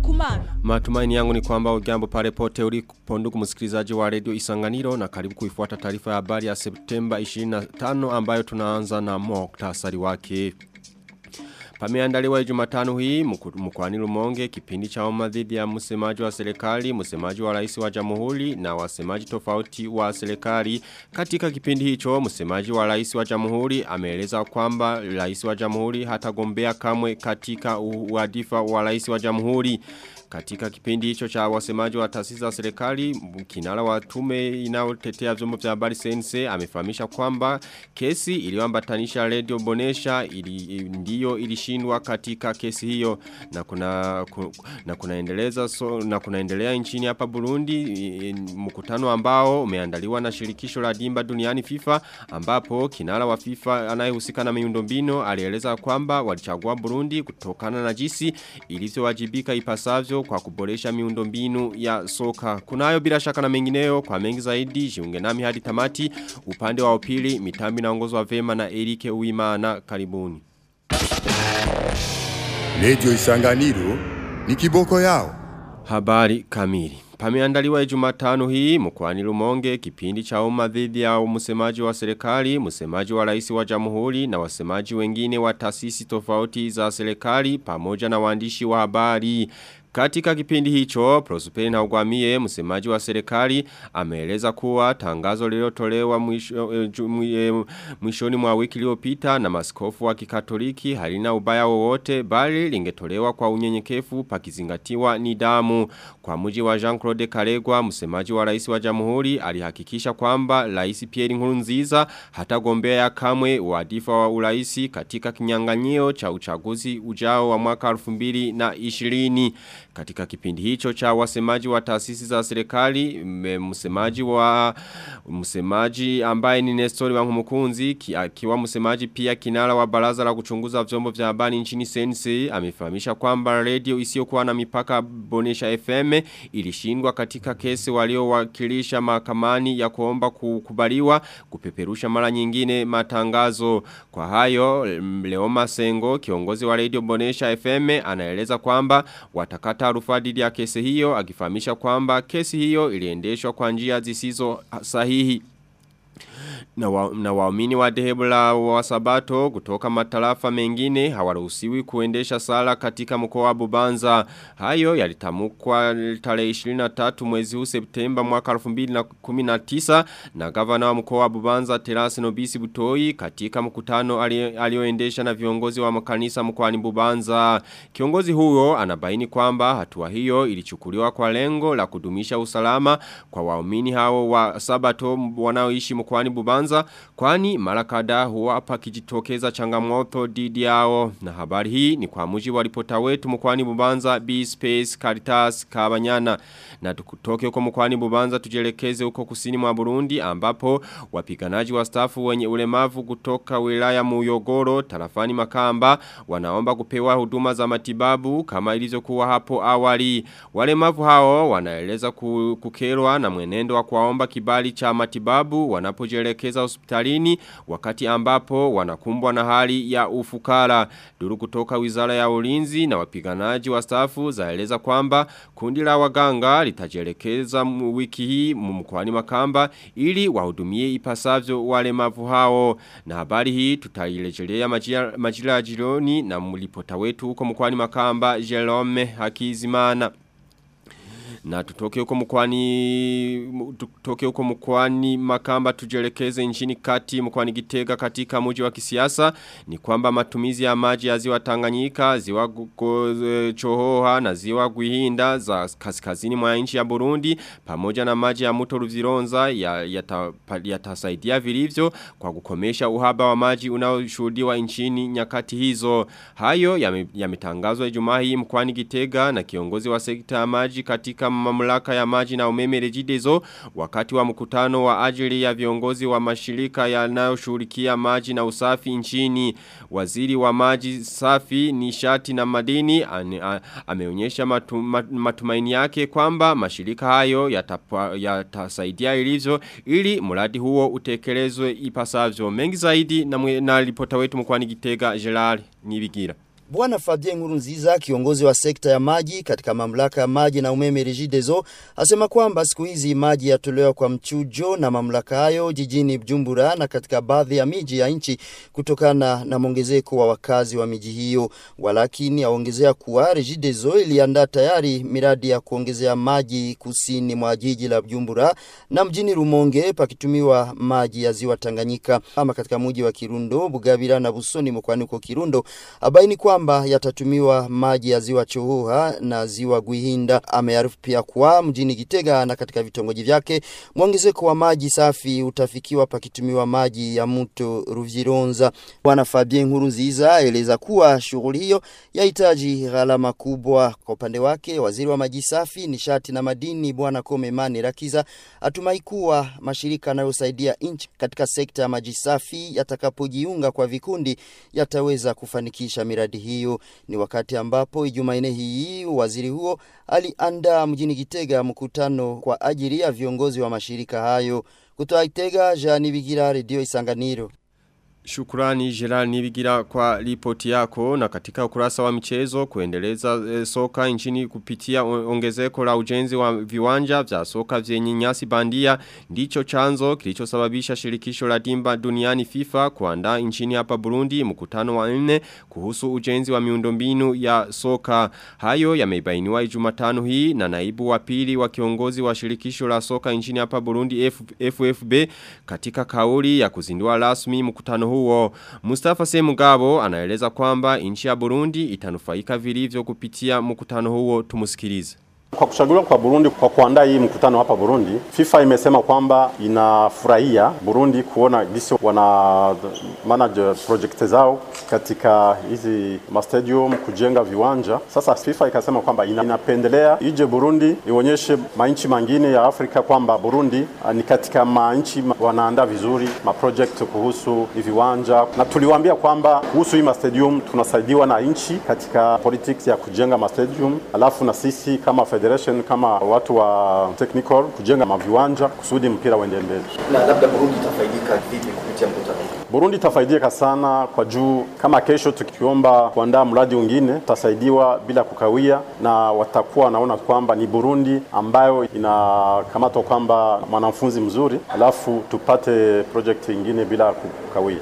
kumana. Matumaini yangu ni kwamba ujambo pale pote ulipo ndugu msikilizaji wa redio Isanganiro na karibu kuifuata taarifa ya habari ya Septemba 25 ambayo tunaanza na muktasari wake. Pameandaliwa Jumatano hii mkoani Rumonge kipindi cha umma dhidi ya msemaji wa serikali, msemaji wa rais wa Jamhuri na wasemaji tofauti wa serikali. Katika kipindi hicho msemaji wa rais wa Jamhuri ameeleza kwamba rais wa Jamhuri hatagombea kamwe katika uadifa wa rais wa Jamhuri. Katika kipindi hicho cha wasemaji wa taasisi za serikali, kinara wa tume inayotetea vyombo vya habari CNC amefahamisha kwamba kesi iliyoambatanisha Radio Bonesha ili, ndiyo ilishindwa katika kesi hiyo na kuna ku, na kunaendeleza so, na kunaendelea nchini hapa Burundi mkutano ambao umeandaliwa na shirikisho la dimba duniani FIFA ambapo kinara wa FIFA anayehusika na miundombinu alieleza kwamba walichagua Burundi kutokana na jinsi ilivyowajibika ipasavyo kwa kuboresha miundombinu ya soka. Kunayo bila shaka na mengineyo kwa mengi zaidi jiunge nami hadi tamati upande wa upili mitambi naongozwa vema na Erike Uimana karibuni. Radio Isanganiro ni kiboko yao. Habari kamili. Pameandaliwa Jumatano hii mkoani Rumonge kipindi cha umma dhidi ya msemaji wa serikali, msemaji wa rais wa Jamhuri na wasemaji wengine wa taasisi tofauti za serikali pamoja na waandishi wa habari. Katika kipindi hicho, Prosperi na Ugwamie, msemaji wa serikali, ameeleza kuwa tangazo lililotolewa mwisho, e, mwishoni mwa wiki iliyopita na maskofu wa kikatoliki halina ubaya wowote bali lingetolewa kwa unyenyekevu pakizingatiwa nidamu. Kwa muji wa Jean-Claude Karegwa, msemaji wa rais wa jamhuri, alihakikisha kwamba rais Pierre Nkurunziza hatagombea kamwe wadifa wa uraisi katika kinyanganyio cha uchaguzi ujao wa mwaka 2020. Katika kipindi hicho cha wasemaji wa taasisi za serikali, msemaji wa msemaji ambaye ni Nestori wa Nkumukunzi, akiwa msemaji pia kinara wa baraza la kuchunguza vyombo vya habari nchini Sense, amefahamisha kwamba radio isiyokuwa na mipaka Bonesha FM ilishindwa katika kesi waliowakilisha mahakamani ya kuomba kukubaliwa kupeperusha mara nyingine matangazo. Kwa hayo, Leoma Sengo, kiongozi wa radio Bonesha FM, anaeleza kwamba watakata rufaa dhidi ya kesi hiyo akifahamisha kwamba kesi hiyo iliendeshwa kwa njia zisizo sahihi na, wa, na waumini wa dhehebu la wasabato kutoka matarafa mengine hawaruhusiwi kuendesha sala katika mkoa wa Bubanza. Hayo yalitamkwa tarehe 23 mwezi huu Septemba mwaka 2019 na gavana wa mkoa wa Bubanza Terasi Nobisi Butoi katika mkutano alioendesha na viongozi wa makanisa mkoani Bubanza. Kiongozi huyo anabaini kwamba hatua hiyo ilichukuliwa kwa lengo la kudumisha usalama kwa waumini hao wa sabato wanaoishi mkoani Bubanza kwanza kwani mara kadhaa huwa hapa kijitokeza changamoto dhidi yao na habari hii ni kwa mujibu wa ripota wetu mkoani Bubanza B Space Caritas Kabanyana na tukutoke huko mkoani Bubanza tujelekeze huko kusini mwa Burundi ambapo wapiganaji wa stafu wenye ulemavu kutoka wilaya Muyogoro tarafani Makamba wanaomba kupewa huduma za matibabu kama ilivyokuwa hapo awali walemavu hao wanaeleza kukerwa na mwenendo wa kuwaomba kibali cha matibabu wanapojelekeza hospitalini wakati ambapo wanakumbwa na hali ya ufukara. Duru kutoka wizara ya ulinzi na wapiganaji wa stafu zaeleza kwamba kundi la waganga litajelekeza wiki hii mkwani makamba ili wahudumie ipasavyo walemavu hao. Na habari hii tutailejelea majira ya jironi na mlipota wetu huko mkwani makamba Jerome Hakizimana. Na tutoke huko mkwani tutoke huko mkwani makamba tujelekeze nchini kati mkwani gitega katika muji wa kisiasa ni kwamba matumizi ya maji ya ziwa Tanganyika, ziwa Chohoha na ziwa Guhinda za kaskazini mwa nchi ya Burundi pamoja na maji ya mto Ruzironza yatasaidia ya, ya vilivyo kwa kukomesha uhaba wa maji unaoshuhudiwa nchini nyakati hizo. Hayo yametangazwa ya Ijumaa hii mkwani Gitega na kiongozi wa sekta ya maji katika mamlaka ya maji na umeme rejidezo wakati wa mkutano wa ajili ya viongozi wa mashirika yanayoshughulikia maji na usafi nchini waziri wa maji safi nishati na madini ane, a, ameonyesha matu, matumaini yake kwamba mashirika hayo yatasaidia yata ilivyo ili mradi huo utekelezwe ipasavyo mengi zaidi na, na ripota wetu mkwani Gitega Gerard Nibigira Bwana Fabien Nkurunziza, kiongozi wa sekta ya maji katika mamlaka ya maji na umeme Regideso, asema kwamba siku hizi maji yatolewa kwa mchujo na mamlaka hayo jijini Bujumbura na katika baadhi ya miji ya nchi kutokana na mwongezeko wa wakazi wa miji hiyo. Walakini aongezea kuwa Regideso iliandaa tayari miradi ya kuongezea maji kusini mwa jiji la Bujumbura na mjini Rumonge pakitumiwa maji ya ziwa Tanganyika. Ama katika mji wa Kirundo, Bugabira na Busoni mkoani huko Kirundo abaini kwamba yatatumiwa maji ya ziwa Chohoha na ziwa Gwihinda. Amearifu pia kuwa mjini Gitega na katika vitongoji vyake mwongezeko wa maji safi utafikiwa pakitumiwa maji ya mto Ruvironza. Bwana Fabien Nkurunziza aeleza kuwa shughuli hiyo yahitaji gharama kubwa. Kwa upande wake, waziri wa maji safi, nishati na madini Bwana Komemani Rakiza atumai kuwa mashirika yanayosaidia nchi katika sekta ya maji safi yatakapojiunga kwa vikundi yataweza kufanikisha miradi hiyo. Ni wakati ambapo Jumanne hii waziri huo aliandaa mjini Gitega mkutano kwa ajili ya viongozi wa mashirika hayo. Kutoka Gitega, Jean Bigira, Radio Isanganiro. Shukurani Gerard Nibigira kwa ripoti yako na katika ukurasa wa michezo kuendeleza e, soka nchini kupitia ongezeko la ujenzi wa viwanja vya soka vyenye nyasi bandia ndicho chanzo kilichosababisha shirikisho la dimba duniani FIFA kuandaa nchini hapa Burundi mkutano wa nne kuhusu ujenzi wa miundombinu ya soka hayo yamebainiwa Jumatano hii na naibu wa pili wa kiongozi wa shirikisho la soka nchini hapa Burundi F, FFB katika kauli ya kuzindua rasmi mkutano huo. Mustafa Semugabo anaeleza kwamba nchi ya Burundi itanufaika vilivyo kupitia mkutano huo tumusikilize. Kwa kuchaguliwa kwa Burundi kwa kuandaa hii mkutano hapa Burundi, FIFA imesema kwamba inafurahia Burundi kuona gisi wana manage project zao katika hizi stadium kujenga viwanja. Sasa FIFA ikasema kwamba ina, inapendelea ije Burundi ionyeshe manchi mengine ya Afrika kwamba Burundi ni katika manchi wanaandaa vizuri ma project kuhusu viwanja, na tuliwaambia kwamba kuhusu hii stadium tunasaidiwa na nchi katika politics ya kujenga ma stadium, alafu na sisi kama federation kama watu wa technical kujenga maviwanja kusudi mpira uende mbele. Na labda Burundi itafaidika vipi kupitia mkutano huu? Burundi itafaidika sana kwa juu, kama kesho tukiomba kuandaa mradi mwingine tutasaidiwa bila kukawia, na watakuwa wanaona kwamba ni Burundi ambayo inakamatwa kwamba mwanafunzi mzuri, alafu tupate project ingine bila kukawia.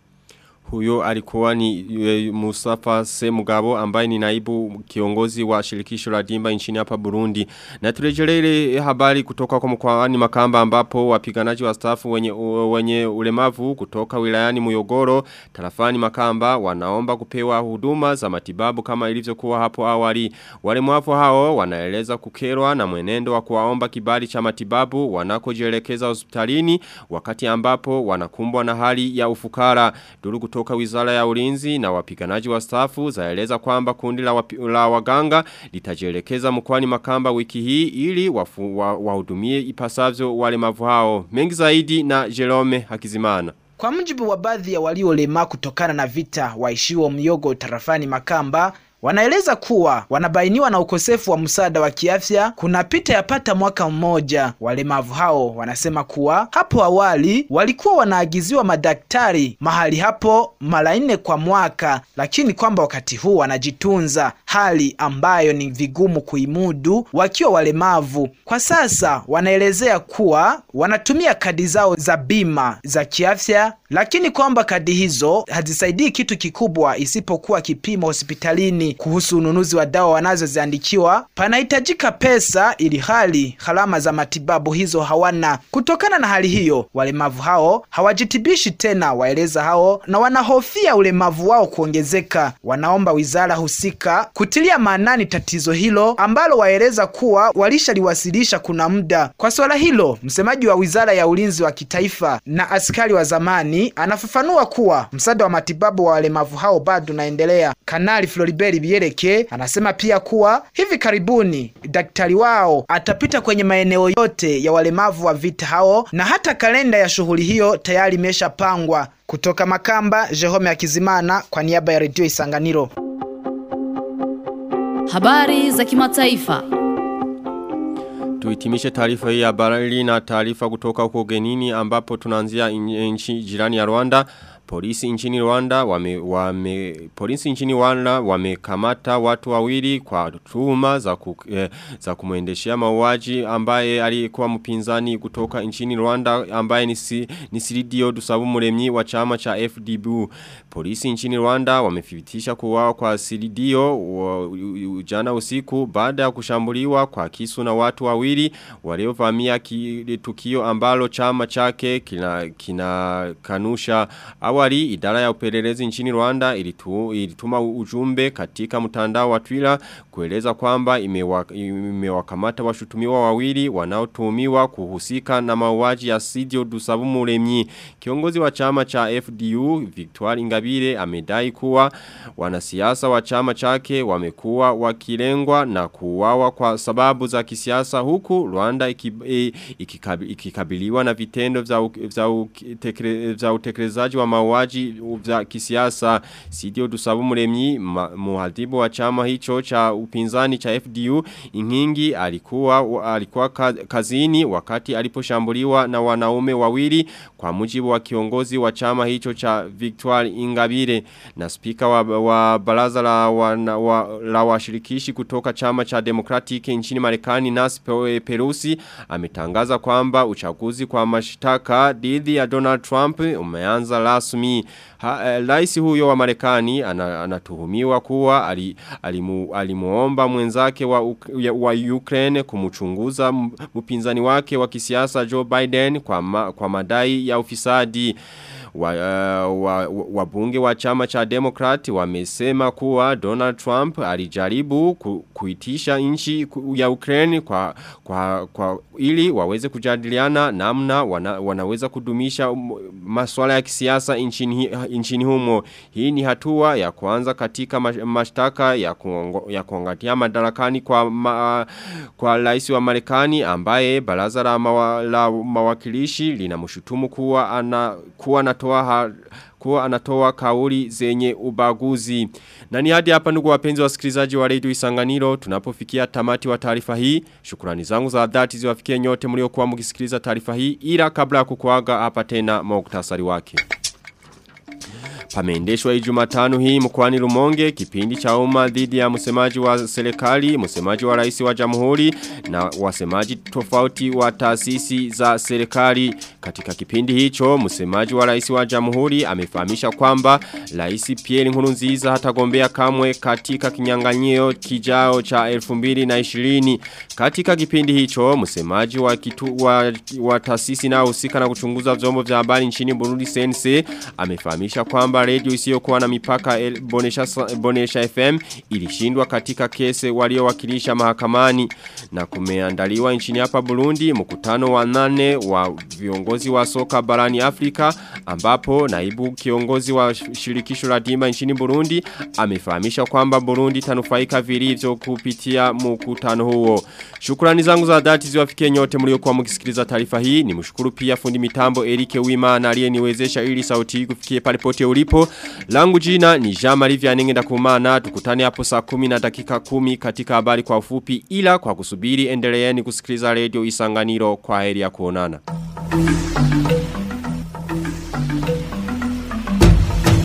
Huyo alikuwa ni e, Mustafa Semugabo ambaye ni naibu kiongozi wa shirikisho la dimba nchini hapa Burundi. Na turejelele habari kutoka kwa mkoani Makamba ambapo wapiganaji wa stafu wenye, wenye ulemavu kutoka wilayani Muyogoro tarafani Makamba wanaomba kupewa huduma za matibabu kama ilivyokuwa hapo awali. Walemavu hao wanaeleza kukerwa na mwenendo wa kuwaomba kibali cha matibabu wanakojielekeza hospitalini wakati ambapo wanakumbwa na hali ya ufukara. Duru kutoka wizara ya ulinzi na wapiganaji wa stafu zaeleza kwamba kundi la, wapi, la waganga litajielekeza mkwani makamba wiki hii ili wahudumie wa, wa ipasavyo walemavu hao. Mengi zaidi na Jerome Hakizimana. Kwa mujibu wa baadhi ya waliolema kutokana na vita waishiwa myogo tarafani Makamba Wanaeleza kuwa wanabainiwa na ukosefu wa msaada wa kiafya kunapita yapata mwaka mmoja. Walemavu hao wanasema kuwa hapo awali walikuwa wanaagiziwa madaktari mahali hapo mara nne kwa mwaka, lakini kwamba wakati huu wanajitunza, hali ambayo ni vigumu kuimudu wakiwa walemavu. Kwa sasa wanaelezea kuwa wanatumia kadi zao za bima za kiafya, lakini kwamba kadi hizo hazisaidii kitu kikubwa isipokuwa kipimo hospitalini kuhusu ununuzi wa dawa wanazoziandikiwa panahitajika pesa ili hali gharama za matibabu hizo hawana. Kutokana na hali hiyo, walemavu hao hawajitibishi tena, waeleza hao, na wanahofia ulemavu wao kuongezeka. Wanaomba wizara husika kutilia maanani tatizo hilo ambalo waeleza kuwa walishaliwasilisha kuna muda. Kwa swala hilo, msemaji wa wizara ya ulinzi wa kitaifa na askari wa zamani anafafanua kuwa msaada wa matibabu wa walemavu hao bado unaendelea. Kanali Floribert Biereke anasema pia kuwa hivi karibuni daktari wao atapita kwenye maeneo yote ya walemavu wa vita hao na hata kalenda ya shughuli hiyo tayari imeshapangwa. Kutoka Makamba, Jehome Akizimana kwa niaba ya Redio Isanganiro. Habari za kimataifa. Tuhitimishe taarifa hii ya habari na taarifa kutoka huko genini ambapo tunaanzia nchi jirani ya Rwanda. Polisi nchini Rwanda wame, wame polisi nchini Rwanda wamekamata watu wawili kwa tuhuma za ku, eh, za kumuendeshea mauaji ambaye alikuwa mpinzani kutoka nchini Rwanda ambaye ni si, ni Siridio Dusabu Muremyi wa chama cha FDB. Polisi nchini Rwanda wamethibitisha kuuawa kwa Siridio jana usiku baada ya kushambuliwa kwa kisu na watu wawili waliovamia tukio ambalo chama chake kina, kina kanusha awali idara ya upelelezi nchini Rwanda ilitu, ilituma ujumbe katika mtandao wa Twitter kueleza kwamba imewakamata imewa washutumiwa wawili wanaotuhumiwa kuhusika na mauaji ya Sidio Dusabu Muremyi kiongozi wa chama cha FDU Victoire Ingabire amedai kuwa wanasiasa wa chama chake wamekuwa wakilengwa na kuuawa kwa sababu za kisiasa huku Rwanda ikikabiliwa na vitendo vya vya utekelezaji wa mauaji vya kisiasa Sidio Dusabu Muremyi muhadibu wa chama hicho cha upinzani cha FDU Inkingi alikuwa alikuwa kazini wakati aliposhambuliwa na wanaume wawili kwa mujibu wa kiongozi wa chama hicho cha Victoire Ingabire na spika wa, wa baraza la wa, wa, la washirikishi kutoka chama cha Democratic nchini Marekani Nancy Pelosi ametangaza kwamba uchaguzi kwa mashtaka dhidi ya Donald Trump umeanza rasmi. Rais huyo wa Marekani anatuhumiwa kuwa ali, alimu, alimuomba mwenzake wa, wa Ukraine kumchunguza mpinzani wake wa kisiasa Joe Biden kwa, ma, kwa madai ya ufisadi wabunge wa, wa, wa chama cha Democrat wamesema kuwa Donald Trump alijaribu ku, kuitisha nchi ya Ukraine kwa, kwa, kwa ili waweze kujadiliana namna wana, wanaweza kudumisha masuala ya kisiasa nchini, nchini humo. Hii ni hatua ya kwanza katika mashtaka ya, kuongo, ya kuangatia madarakani kwa, ma, kwa rais wa Marekani ambaye baraza la, mawa, la mawakilishi linamshutumu kuwa ana kuwa anatoa ha, kuwa anatoa kauli zenye ubaguzi. Na ni hadi hapa ndugu wapenzi wasikilizaji wa Radio Isanganiro tunapofikia tamati wa taarifa hii. Shukrani zangu za dhati ziwafikie nyote mliokuwa mkisikiliza taarifa hii ila kabla ya kukuaga hapa tena muktasari wake. Pameendeshwa Ijumatano hii mkoani Rumonge kipindi cha umma dhidi ya msemaji wa serikali, msemaji wa rais wa jamhuri na wasemaji tofauti wa taasisi za serikali. Katika kipindi hicho, msemaji wa rais wa jamhuri amefahamisha kwamba rais Pierre Nkurunziza hatagombea kamwe katika kinyang'anyiro kijao cha 2020. Katika kipindi hicho, msemaji wa kitu wa, wa taasisi na husika na kuchunguza vyombo vya habari nchini Burundi CNC amefahamisha kwamba radio isiyokuwa na mipaka El, Bonesha, Bonesha FM ilishindwa katika kese waliowakilisha mahakamani na kumeandaliwa nchini hapa Burundi mkutano wa nane wa viongozi wa soka barani Afrika ambapo naibu kiongozi wa shirikisho la dimba nchini Burundi amefahamisha kwamba Burundi tanufaika vilivyo kupitia mkutano huo. Shukrani zangu za dhati ziwafikie nyote mliokuwa mkisikiliza taarifa hii. Nimshukuru pia fundi mitambo Erike Wima na aliyeniwezesha ili sauti hii kufikie pale pote ulipo. Langu jina ni Jean-Marie Vianenge ndakumana. Tukutane hapo saa 10 na dakika 10 katika habari kwa ufupi ila kwa kusubiri endeleeni kusikiliza radio Isanganiro kwa heri ya kuonana.